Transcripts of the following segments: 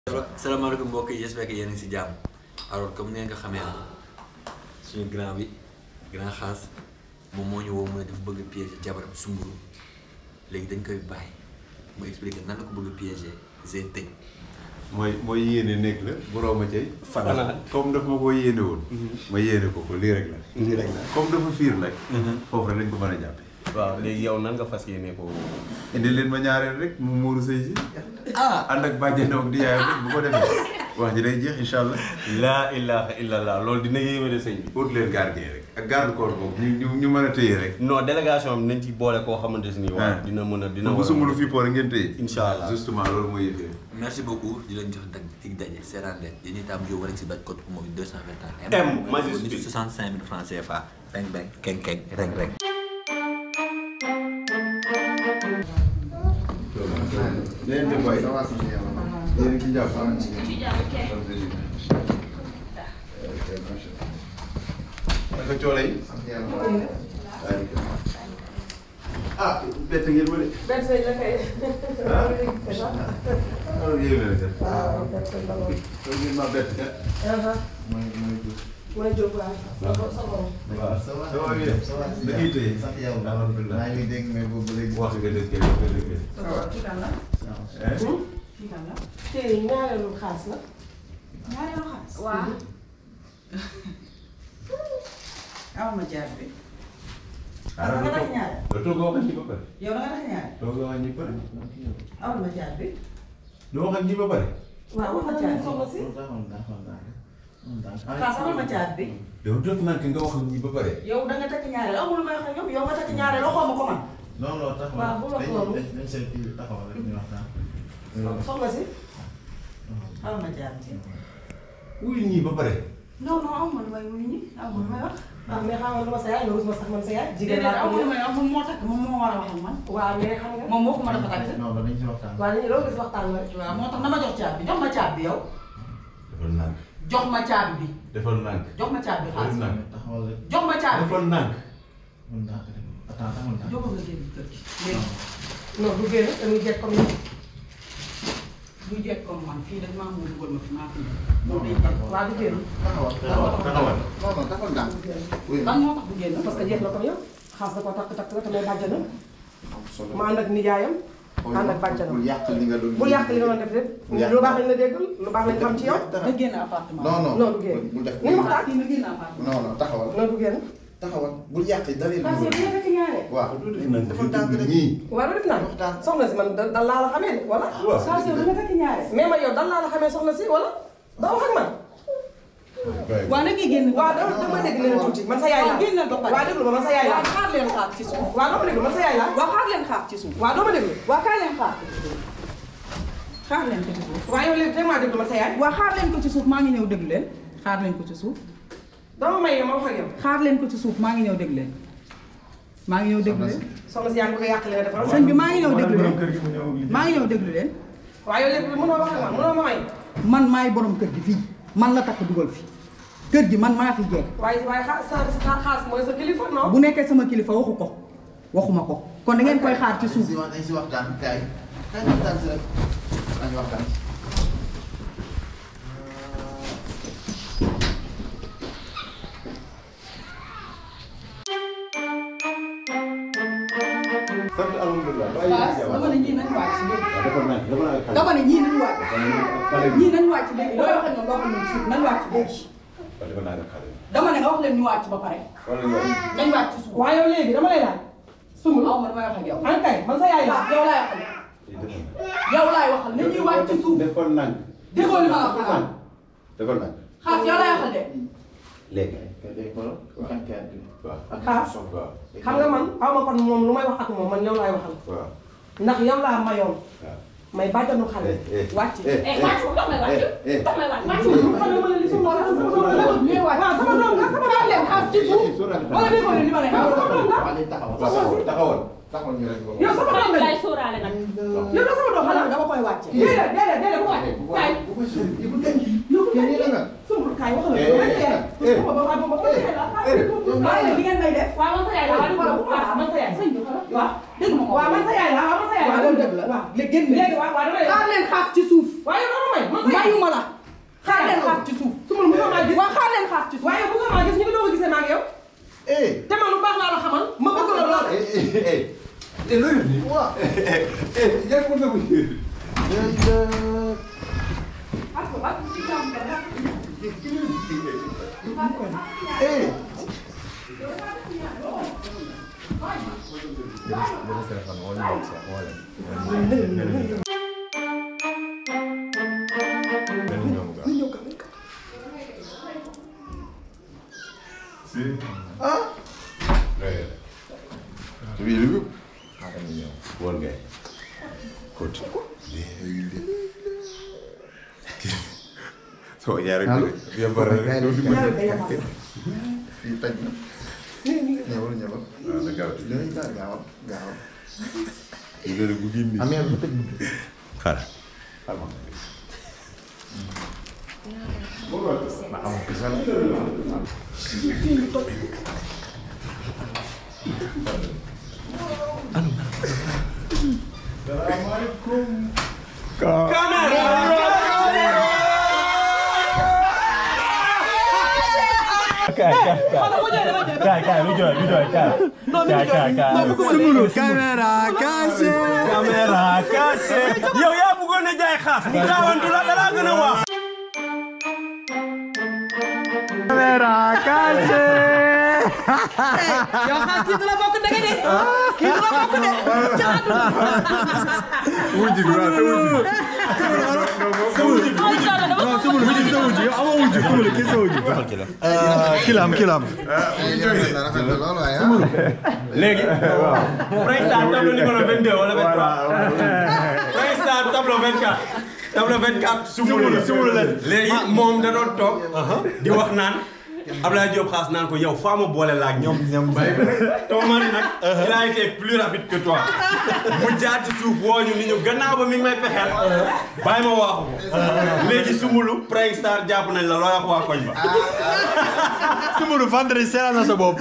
salaamaaleykum mbokk yi j'espère que yéen a ngi si jàmm alors comme ngeen ko xamee suñu grand bi grand xaas moom moo ñu woo mu ne dafa bëgg a piéger jabaram sumburu léegi dañ koy bàyyi mu expliquer nan la ko bëgg a piéger Zé tëj. mooy mooy yéene nekk la borom ma cay. fanaan comme daf ma ko yéene woon. ma yéene ko ko lii rek la. lii rek la comme dafa fiir nag. foofu rek lañ ko mën a jàppee. waaw léegi yow nan nga fas yéene ko. indi leen ma ñaareel rek mu muuru sëy si. ah ànd ak bàjjenam ak di yaayam rek bu ko defee wax ji day jeex incha allah. laa ilaha illallah loolu dina yéeme de sëñ bi. ut leen gardien rek ak garde corps boobu ñu ñu ñu mën a téye rek. non délégation bi nañ ci boole koo xamante ne nii. waaw dina mën a dina bu war a sumulu fii poore ngeen téye. Incha allah justement loolu mooy yëfee. merci beaucoup di leen jox dag dig daje seeraan leen yéen itam yow rek si daj code mooy 221 M majuscule 65 000 francs CFA beng beng keng keng reng reng leen di bàyyi. yéen ci jàpp. naka coole yi. ah bett ngeen ma de. benn sëñ la kay. ah alors yéen a def. waaw benn sëñ la woon. kon ngeen ma bett kat. mooy mooy Diouf. mooy Diop waaw. sa sa borom. waaw ça va ça va bien. ça va da ngay téye. sant yàlla. alhamdulilah. maa ngi dégg mais boobu ba léegi. wax nga dëgg nga dëgg. kii kan la eh. kii kan la tey ñaareelu xaas la. ñaareelu xaalis. waaw. aw ma jaar bi. ah da nga tax ñaare. doo toog wax ak ñi ba pare. yow da nga tax ñaare. toog wax ak ñi ba pare. aw ma jaar bi. doo wax ak ñi ba pare. waaw wax na leen soxla si. Taxawoon naa xool naa rek. xaas aw ma jaar bi. yow def naa nga wax ak ñi ba pare. yow da nga takk ñaare amul lu may wax ak ñoom yow nga takk ñaare loo xaw ma ko man. non non taxawal. waaw bu wax loolu. dañ dañ seet kii bi taxawal rek ñu waxtaan. soxla si. aw ma jaar bi. wuyu ñi ba pare. non non aw ma lu may wuyu ñi aw ma lu may wax. ah mais xam nga lu ma sa yaay loolu ma sax man sa yaay. jigéen déedéet laa aw ko ma lu may wax moom moo takk moom moo war a wax ak man. waaw mais xam nga. moom waxuma dafa takk. non non dañ si waxtaan. waaw dañuy loolu gis waxtaan la rek. waaw moo tax na ma jox caabi jox ma caabi yow. defal nànk. jox ma caabi bi. defal nànk. jox ma caabi defal xaalis. nànk. taxawal rek. jox ma caabi. defal nànk. mën naa ko def. attends taxawal naa. jox nga génn kër gi. léegi non du génn dañuy jekk comme ni. bu jekk comme man fii dañ maa mën dugal ma fi maa fi ñëw. non loolu day non jekk. waaw du génn. taxawal taxawal taxawal. non non taxawal naa. oui. lan moo tax bu génn. parce que jeex na comme yow. xaas da koo takk takk la te may bàjjanam. ma ànd ak nijaayam. ànd ak bàjjanam. bul yàq li nga doon. bul yàq li nga doon def lépp. Bul yàq. lu baax lañ la déggal lu baax lañ xam ci yow. nga génn appartement. non non. non du génn. bul def ni mu waxtaan. fii nga génn appartement. non non taxawal. non du génn. taxawal bul yàq dara li parce que bu ñu fekk ñaare. waaw dafa tànk rek. ñii. waaw def naa waxtaan. soxna si man da dal laa la xamee de wala. waaw. saa si yow da nga takk ñaare. mais man yow dal laa la xamee soxna si wala. doo wax ak man. waaw na ngay génn. waaw dama dama dégg leen tuuti man sa yaay laa. waaw génnal ba pare. waaw déglu ma man sa yaay laa. waaw xaar leen xaar ci suuf. waaw doo ma déglu man sa yaay laa. waaw xaar leen xaar ci suuf. waaw doo ma déglu. waaw kaay leen xaar. xaar leen ko ci suuf. waaw yow léegi tey maa déglu man sa yaay. waaw xaar leen ko ci suuf maa ngi ñëw déglu leen. xaar leen ko ci suuf. dama may yow ma wax ak yow. xaar leen ko ci suuf maa ngi ñëw déglu leen. maa ngi ñëw déglu leen. soxna si yaa ngi bëgg a yàq li nga defal. sëñ bi maa ngi ñëw déglu leen. kër gi mu ñëw ak maa ngi ñëw déglu leen. waaw yow léegi mënoo wax ak man mënoo ma may. man maay borom kër gi fii man la takk dugal fi kër gi man maa fi jeex waaye waaye xa sa sa xaas mooy sa kilifa non. bu nekkee sama kilifa waxu ko waxuma ko kon da ngeen koy xaar ci suuf si wax dañ si waxtaan kaay. kaay ñu waxtaan si rek. dañu waxtaan. sant alhamdulilah. dama ne ñii nañu wàcc léegi defal nànk defal nànk. dama ne ñii nañu wàcc xale bi. ñii nañu wàcc léegi looy wax ak ñoom loo xam ne suuf nañu wàcc léegi defal nànk xale bi. dama ne nga wax leen ñu wàcc ba pare wala yow. nañu wàcc ci suuf waaye yow léegi dama lay laaj. sumul aw ma damay wax ak yow an kay man sa yaay laa. yow laay waxal yow laay waxal na ñuy wàcc ci suuf defal nànk. déggoo li ma la wax xanaa defal nànk. xaas yow laay waxal de léegi. kay day xoolal. kan kay bi. waaw. xaas waaw. xam nga man xaw ma kon moom lu may wax ak moom man yow laay waxal. waaw. ndax yow laa mayoon waaw. may bàjjanu xale. wàcc eh wàcc dox may wàcc dox may wàcc wàcc waaw sama doom la sama doom leen xaas ci suuf wala déggoo leen li ma leen wax waa day taxawal. taxawal taxawal. taxawal ñu rek. yow sama doom la lay sóoraale nag yow la sama doom xanaa xanaa dama koy wàcce déedéet déedéet déedéet bu wàcc kaay bu ko sori bu ko denc. yow Yow nii la nga. sumul kaay wax la Eh, ko eh, rek eh. sama ba ba ba ba waaye nag li ngeen may def waaw man sa yaay la waaw xoolal bu baax man sa yaay sëñ bi xoolal waaw dégg ma ko waaw man sa yaay la waaw man sa yaay la waaw loolu dëgg la waaw léegi génn léegi waaw waaw dama lay xaar leen xaas ci suuf waaye yow dama may man sa may mayuma la xaar leen xaar ci suuf su ma mosoo maa gis waa xaar leen xaar ci suuf waaye mosoo maa gis ñu ngi doog a gisee maa ngi yow eh te man lu baax laa la xamal ma bëgg la lool eh eh eh eh loolu ni waaw eh yaa ko dëgg eh ah Tapi dulu akan ini. Buat gay. Kot. soo ñaari Halo. biar bareng Kayak doo fi dulu. mën Kita Nyawal nyawal. waaw na gaaw Ini kita gawat gawat. ñu ne bu gindi Amir betul. xaar Nah, kamu kesal. kaay kaay lu jooy lu jooy kaay. kaay kaay kaay. Sumulu caméra caché caméra caché. yow yaa bëggoon a jaay xaas. mu gaawantu la dara gën a wax. caméra caché yow xaas kii du la bokk dëgg de kii du la bokk de ca àdduna wujj bi waaw sa wujj bi non Sumulu wujj sa wujj yow amoo wujj Sumulu kii sa wujj kilam kilam léegi. président tableau numéro 22 wala 23. président tableau 24. tableau 24 sumulu sumulu la. léegi moom da doon toog. di wax naan. Abdoulaye Diop xaas naan ko yow faa ma boole la ak ñoom. ñoom Ton mari nag. il a été plus rapide que toi. mu jaar ci suuf woo ñu ni ñu gannaaw ba mi ngi may pexeel. bàyyi ma waaxu ko. léegi sumulu Prime Star jàpp nañ la looy wax waa koñ ba. Sumulu vendredi seeral na sa bopp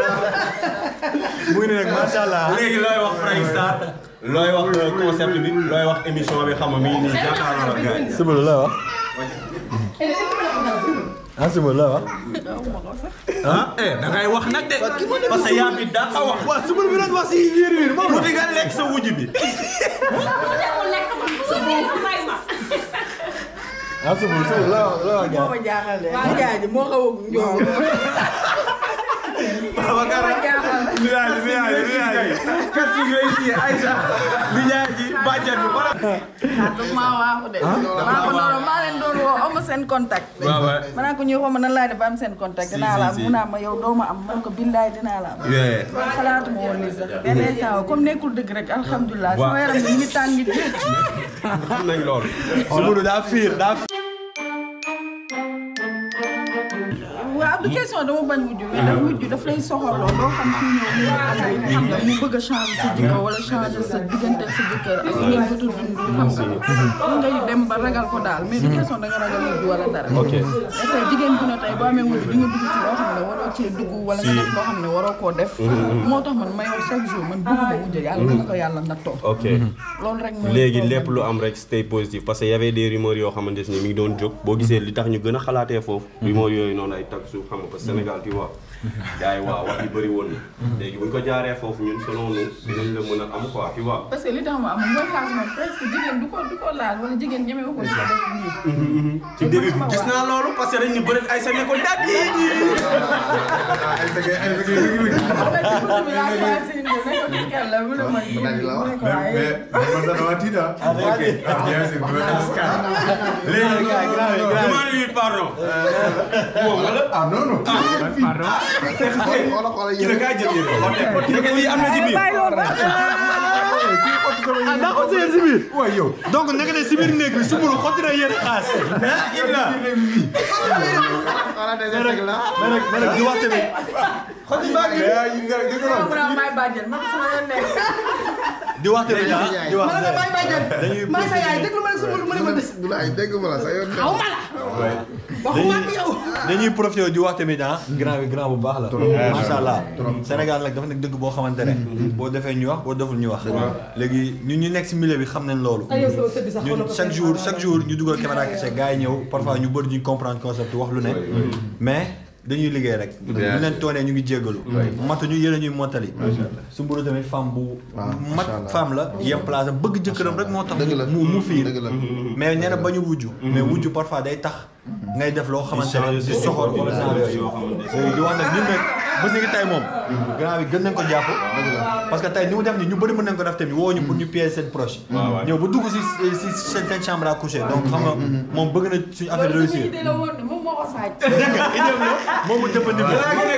mu ngi ne nag macha allah léegi looy wax Prime Star looy wax concept bi looy wax émission bi xam nga mi ngi nii jàkkaarloo ak gars yi. Sumulu la wax ah Sumulu la wax ah eh da ngay wax nag de parce que yaa fi daa wax. waaw Sumulu bi doon wax si wiir wiir moom mu di nga lekk sa wujj bi. Lekk lekk ma su lekk may ma. ah Sumulu Sumulu la wax la wax moo ma jaaxal de nijaay ji moo xaw a njool Babacar nijaay ji nijaay ji nijaay ji. kas yi ngay si Aïcha nijaay ji bàjjan bi wala. daf maa waaxu de maa ko noonu maa leen doon woo aw ma seen contact waaw waay. ma naa ko ñuy xaw ma nan laay def ba am seen contact dinaa la am mu naa ma yow doo ma am man ko billaay dinaa la am Yeah. kon xalaatuma woon lii sax benn instant comme nekkul dëgg rek alhamdulilah sama yaram bi ñu ngi tàng ji xam nañ loolu. Sumulu daa fiir daa fiir waaw du question dama bañ wujju mais daf wujju daf lay soxorloo doo xam kii ñëw mu ànd xam nga mu bëgg a changer sa jikko wala changer sa diggante ak sa jëkkër ak ngeen bëgg a dund xam nga ngay dem ba ragal ko daal mais du question da nga ragal wujju wala dara ok et tey jigéen bu ne tey boo amee wujju di nga dugg ci loo xam ne waroo cee dugg wala nga def loo xam ne waroo koo def moo tax man may wax chaque jour man bëgguma wujju yàlla dana ko yàlla nattoo ok loolu rek mooy léegi problème lépp lu am rek stay positif parce que y avait des rumeurs yoo xamante ne mi ngi doon jóg boo gisee li tax ñu gën a xalaatee foofu. rumeurs yooyu noonu ay tag suuf xam nga parce que Sénégal tu vois. gars yi waaw wax yi bëri woon na. léegi bu ñu ko jaaree foofu ñun selon nous dinañ la mën a am quoi tu vois. parce que li tax ma am mooy xaas moom presque jigéen du ko du ko laal wala jigéen ñeme ko di ko def nii ci début bi gis naa loolu parce que dañ ñu bëri ay sa nekkoon daal di ay sa ay sa kii bi laa ko laal si indi ne ko kii kan la mu ne ma mu ne ko mais waaye mais man sax dama tiit ah. ok ah bien sûr dama tas kan. léegi demande lui pardon. moom wala. ah non non. Xoolal xoolal ki la kaa jël yéen ko xool lii am na ci biir. ah daa ko sëyal si biir waaw yow donc naka ne si biir néeg bi Sumulu xotti na yéen xaas ah Ibra. mais nag mais nag di wax tamit mais ay nga dëgg la. mu ne may bàjjen man sama yoon nekk di wax tamit ah di wax ma ne la bàyyi bàjjan dañuy maa sa yaay déglu ma ne sumbul mu ne ma def bu la ay dégg ma la sa yoon xaw ma la waxuma ak yow dañuy profité di wax tamit ah grand bi grand bu baax la macha allah Sénégal nag dafa nekk dëgg boo xamante ne boo defee ñu wax boo deful ñu wax léegi ñun ñu nekk si milieu bi xam nañ loolu ay yow sama sët bi sax xaw na ñun ko chaque jour chaque jour ñu dugal caméra kese gars yi ñëw parfois ñu bëri duñ comprendre concept wax lu ne mais dañuy liggéey rek bu leen toonee ñu ngi jéggalu matuñu yéen a ñuy mottali Soumboulou tamit femme bu mat femme la yem place am bëgg jëkkëram rek moo tax dëgg la mu mu fiir dëgg la mais nee na bañu wujju mais wujju parfois day tax ngay def loo xamante ne di soxor wala genre yooyu léegi di wax nag ñun nag bés ni ngi tey moom grand bi gën nañ ko jàpp parce que tey ni mu def ni ñu bëri mën nañ ko def tamit woo ñu pour ñu piéger seen proche ñëw ba dugg si si seen seen chambre à coucher donc xam nga moom bëgg na suñu affaire loolu réussir sama idée la woon de moom moo ko sàcc. dégg nga idée la moom mu jëfandikoo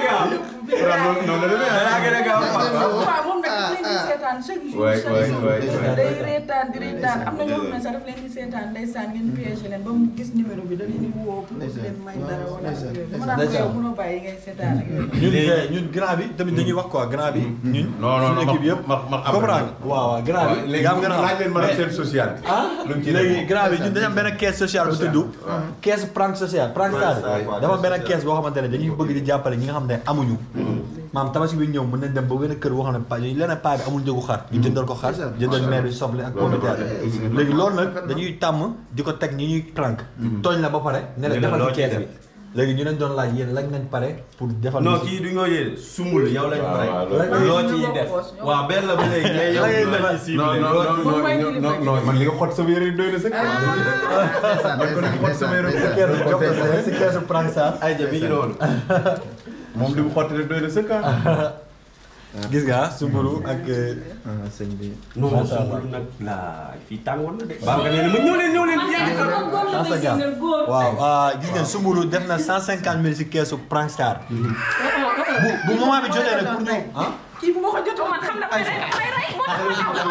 waaw moom nag daf leen di seetaan chaque jour waay, chaque waay, jour waay, waay. day reetaan di reetaan am na ñoo xam ne sax daf leen di seetaan ndeysaan ngeen piégé leen ba mu gis numéro bi da leen di woo pour leen may dara wala ak yooyu dama daan ko yow mënoo bàyyi ngay seetaan ak yooyu ñun eh, ñun grand bi tamit dañuy wax quoi grand bi ñun non non suñu équipe yëpp ma ma comprendre waaw waaw grand bi léegi yaa am gën a laaj leen ma seen social bi ah lu mu ci léegi def. grand bi ñun dañu am benn caisse sociale bu tudd caisse prank sociale prank stade dafa benn caisse boo xamante ne dañuy bëgg di jàppale ñi nga xam ne amuñu maam tabaski bi ñëw mën nañ dem ba benn kër boo xam ne pa leneen paa bi amul njëgu xar ñu jëndal ko xar jëndal mère bi soble ak pomme de terre léegi loolu nag dañuy tàmm di ko teg ñi ñuy prank tooñ la ba pare ne la Ne la defal loo ci ciy caisse bi léegi ñu leen doon laaj yéen lañ nañ pare pour defal non ñu si- kii du ñoo yee sumbul yow lañ pare waaw, loo ciy def waaw benn la ba léegi mais yow lañ ciy non non non non non non man li nga xot sama yére doy na sëkk man ko xot sama yére si keesu jox ko si- si keesu prank stade ay ja mi ngi noonu moom li mu xotti rek doy na sëkk gis nga Soumboulou ak sëñ bi non sumbul nag la fii tàngoon na de baa nga nee na ma ñëw leen ñëw leen Asa Dia waaw ah, gis ngeen Soumboulou def na cent cinquante mille si keesu prank star bu bu moment bi jotee rek pour ñu ah kii bu ma ko jotoon man xam na may rey may rey moo tax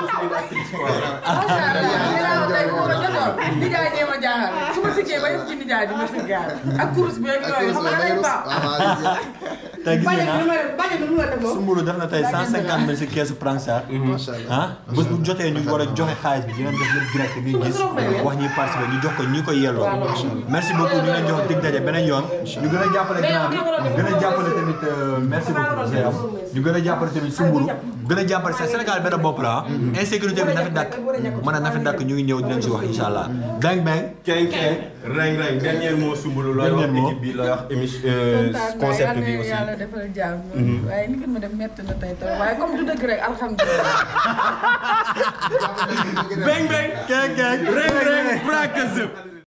ma ñëw tey bu ma ko jotoon nijaay dee ma jaaxal su ma siggee ba yëpp ci nijaay di ma siggaal ak kurus bi ak yooyu xam nga day baax tey gis ngeen bàjjan bi ah ma bàjjan bi mu la def loolu Soumboulou def na tey cent cinquante mille si keesu prank star ah bés bu jotee ñu war a joxe xaalis bi dinañ def lépp direct ngay gis wax ñuy participer ñu jox ko ñi ko yelloo merci beaucoup ñu leen jox dig daje beneen yoon ñu gën a jàppale grand bi gën a jàppale tamit euh, merci beaucoup Zeyam ñu gën a jàppale tamit Soumboulou gën a jàppale sa Sénégal benn bopp la ah insécurité bi na fi dakk mën a na fi dakk ñu ngi ñëw dinañ si wax incha allah bang bang keng keng reng reng dernier mot sumbulu looy wax Dernier mot. équipe bi looy wax émission kontaan concept naa bi yàlla aussi yàlla defal jàmm waaye ni ngeen ma def métti na tey tey waaye comme du dëgg rek alhamdulilah bang bang keng keng reng reng practice